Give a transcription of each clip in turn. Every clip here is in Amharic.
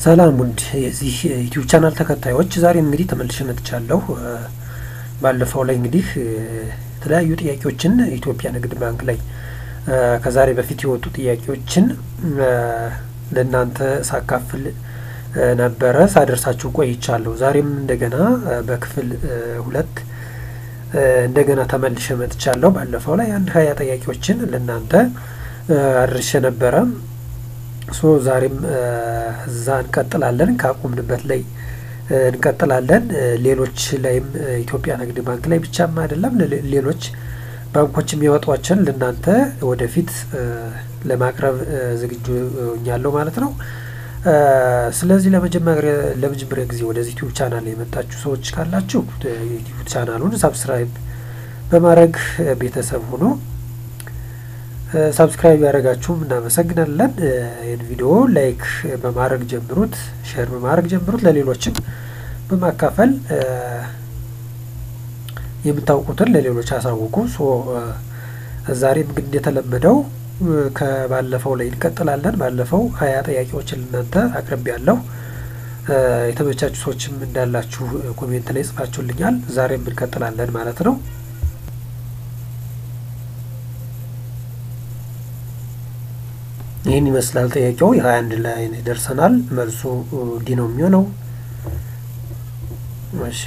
ሰላም ውድ የዚህ ዩቲዩብ ቻናል ተከታዮች፣ ዛሬም እንግዲህ ተመልሼ መጥቻለሁ። ባለፈው ላይ እንግዲህ የተለያዩ ጥያቄዎችን ኢትዮጵያ ንግድ ባንክ ላይ ከዛሬ በፊት የወጡ ጥያቄዎችን ለእናንተ ሳካፍል ነበረ ሳደርሳችሁ ቆይቻለሁ። ዛሬም እንደገና በክፍል ሁለት እንደገና ተመልሼ መጥቻለሁ። ባለፈው ላይ አንድ ሀያ ጥያቄዎችን ለእናንተ አድርሼ ነበረ። ሶ ዛሬም እዛ እንቀጥላለን፣ ካቆምንበት ላይ እንቀጥላለን። ሌሎች ላይም ኢትዮጵያ ንግድ ባንክ ላይ ብቻም አይደለም ሌሎች ባንኮች የሚያወጧቸውን ለእናንተ ወደፊት ለማቅረብ ዝግጁ ሆኛለሁ ማለት ነው። ስለዚህ ለመጀመሪያ ጊዜ ወደዚህ ዩቲዩብ ቻናል የመጣችሁ ሰዎች ካላችሁ ዩቲዩብ ቻናሉን ሳብስክራይብ በማድረግ ቤተሰብ ሆኖ ሳብስክራይብ ያደረጋችሁም እናመሰግናለን። ይህን ቪዲዮ ላይክ በማድረግ ጀምሩት፣ ሼር በማድረግ ጀምሩት፣ ለሌሎችም በማካፈል የምታውቁትን ለሌሎች አሳውቁ። ሶ ዛሬም ግን እንደተለመደው ከባለፈው ላይ እንቀጥላለን። ባለፈው ሀያ ጥያቄዎችን ልናንተ አቅርቤ ያለሁ የተመቻችሁ ሰዎችም እንዳላችሁ ኮሜንት ላይ ጽፋችሁልኛል። ዛሬም እንቀጥላለን ማለት ነው። ይህን ይመስላል ጥያቄው። የሀያ አንድ ላይ ደርሰናል። መልሱ እንዲህ ነው የሚሆነው። እሺ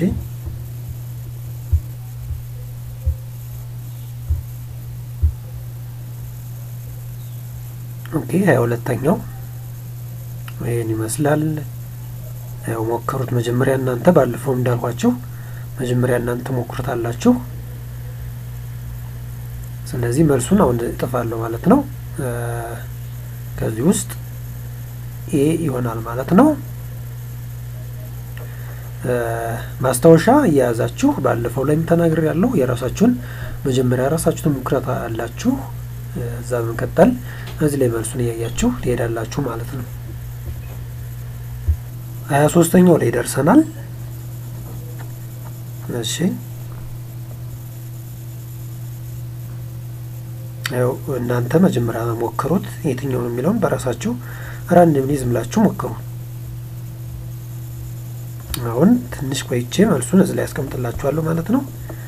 ኦኬ ሀያ ሁለተኛው ይህን ይመስላል። ያው ሞክሩት መጀመሪያ እናንተ ባለፈው እንዳልኳችሁ መጀመሪያ እናንተ ሞክሩት አላችሁ። ስለዚህ መልሱን አሁን እጥፋለሁ ማለት ነው። ከዚህ ውስጥ ኤ ይሆናል ማለት ነው። ማስታወሻ እየያዛችሁ ባለፈው ላይም ተናግሬ ያለው የራሳችሁን መጀመሪያ ራሳችሁን ሙክረት አላችሁ። እዛ በመቀጠል እዚህ ላይ መልሱን እያያችሁ ትሄዳላችሁ ማለት ነው። ሀያ ሶስተኛው ላይ ደርሰናል። እሺ ያው እናንተ መጀመሪያ ሞክሩት። የትኛው ነው የሚለውን በራሳችሁ ራንድምሊ ዝም ብላችሁ ሞክሩ። አሁን ትንሽ ቆይቼ መልሱን እዚህ ላይ ያስቀምጥላችኋለሁ ማለት ነው።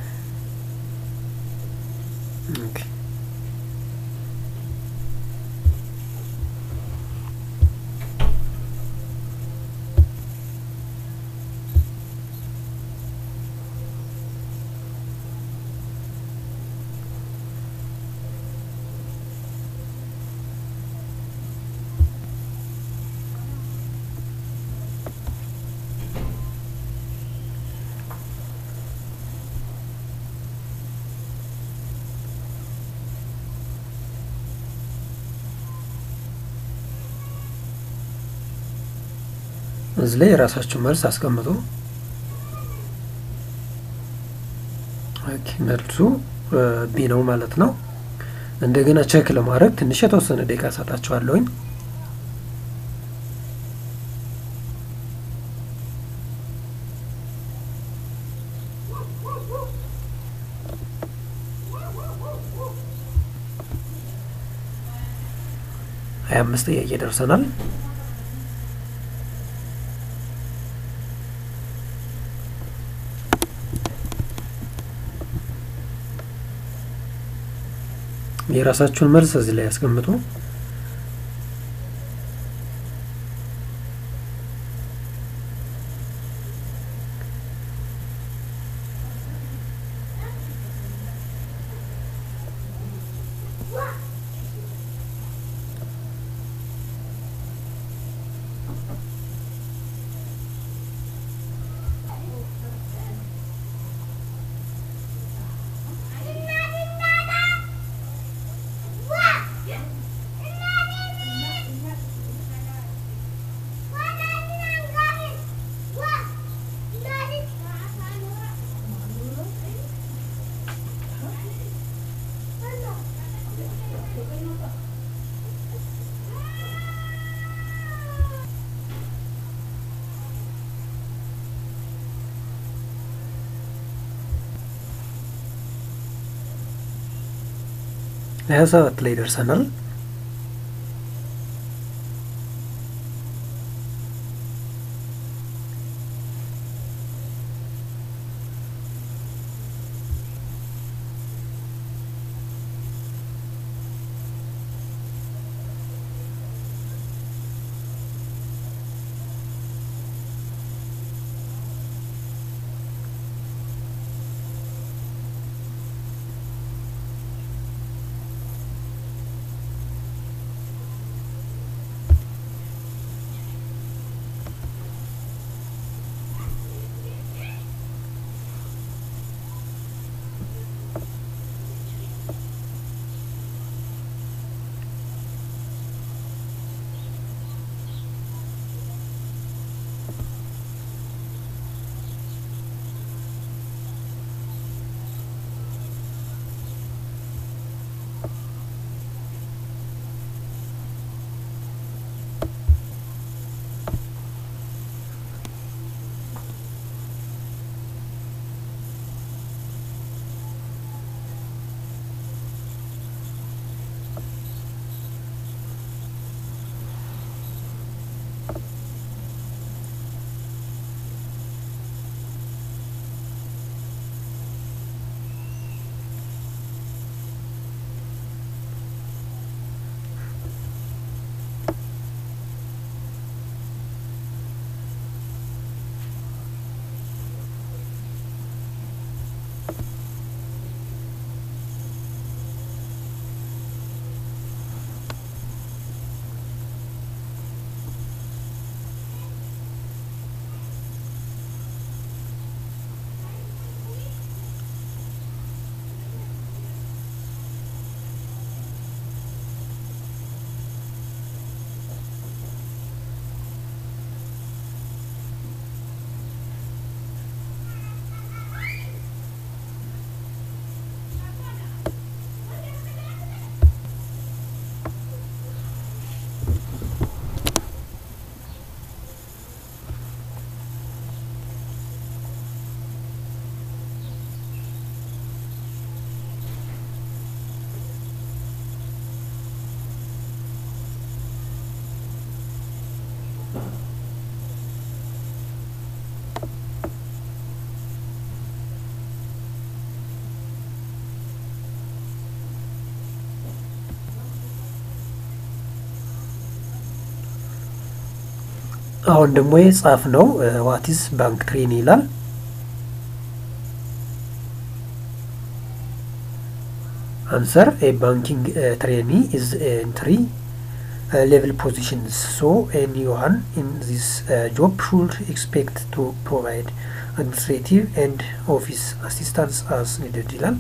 እዚህ ላይ የራሳችሁ መልስ አስቀምጡ። መልሱ ቢ ነው ማለት ነው። እንደገና ቼክ ለማድረግ ትንሽ የተወሰነ ደቂቃ ሰጣችኋለሁኝ። ሀያ አምስት ጥያቄ ደርሰናል። የራሳችሁን መልስ እዚህ ላይ ያስቀምጡ። ሀያ ሰባት ላይ ደርሰናል። አሁን ደግሞ የጻፍ ነው ዋቲስ ባንክ ትሬኒ ይላል። አንሰር ኤ ባንኪንግ ትሬኒ ኢዝ ኤንትሪ ሌቭል ፖዚሽንስ ሶ ኤኒዋን ኢን ዚስ ጆብ ሹድ ኤክስፔክት ቱ ፕሮቫይድ አድሚኒስትሬቲቭ ኤንድ ኦፊስ አሲስታንስ አስ ኒድድ ይላል።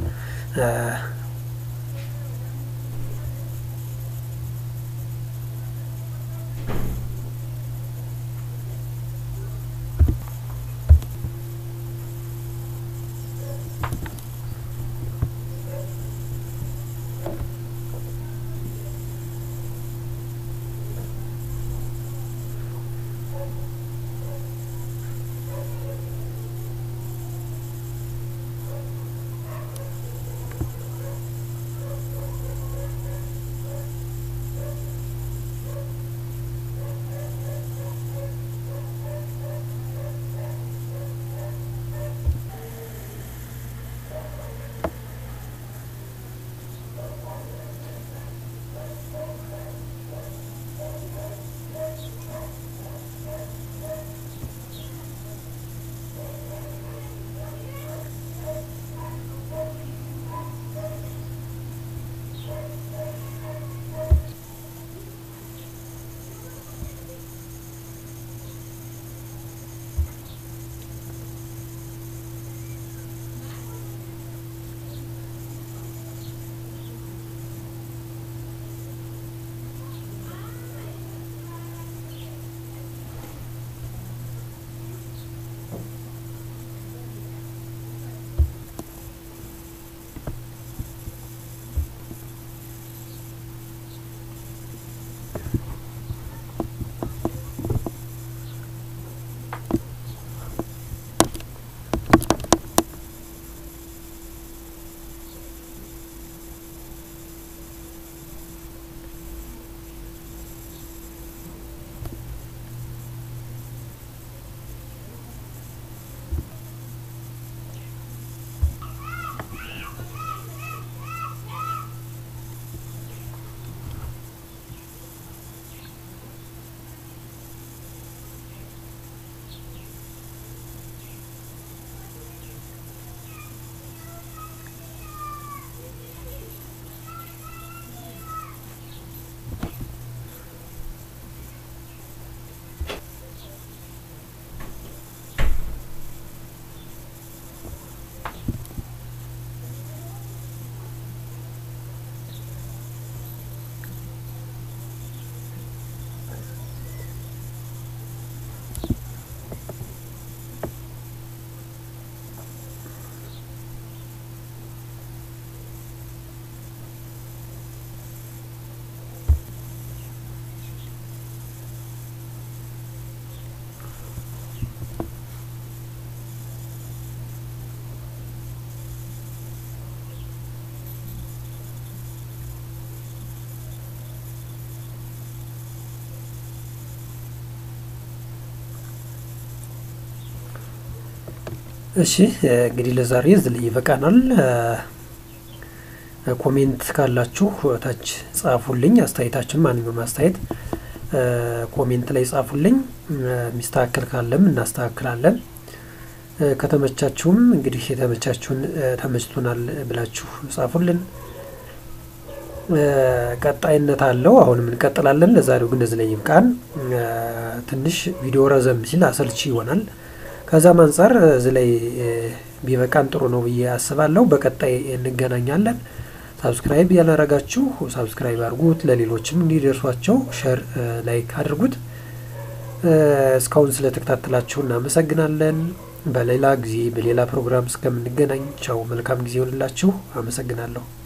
እሺ እንግዲህ ለዛሬ እዚህ ላይ ይበቃናል። ኮሜንት ካላችሁ ታች ጻፉልኝ። አስተያየታችን ማንኛውም አስተያየት ኮሜንት ላይ ጻፉልኝ። የሚስተካከል ካለም እናስተካክላለን። ከተመቻችሁም እንግዲህ የተመቻችሁን ተመችቶናል ብላችሁ ጻፉልን። ቀጣይነት አለው። አሁንም እንቀጥላለን። ለዛሬው ግን እዚህ ላይ ይብቃን። ትንሽ ቪዲዮ ረዘም ሲል አሰልቺ ይሆናል። ከዛም አንጻር እዚህ ላይ ቢበቃን ጥሩ ነው ብዬ አስባለሁ። በቀጣይ እንገናኛለን። ሳብስክራይብ ያላረጋችሁ ሳብስክራይብ አድርጉት፣ ለሌሎችም እንዲደርሷቸው ሸር፣ ላይክ አድርጉት። እስካሁን ስለተከታተላችሁ እናመሰግናለን። በሌላ ጊዜ በሌላ ፕሮግራም እስከምንገናኝ ቻው፣ መልካም ጊዜ ይሆንላችሁ። አመሰግናለሁ።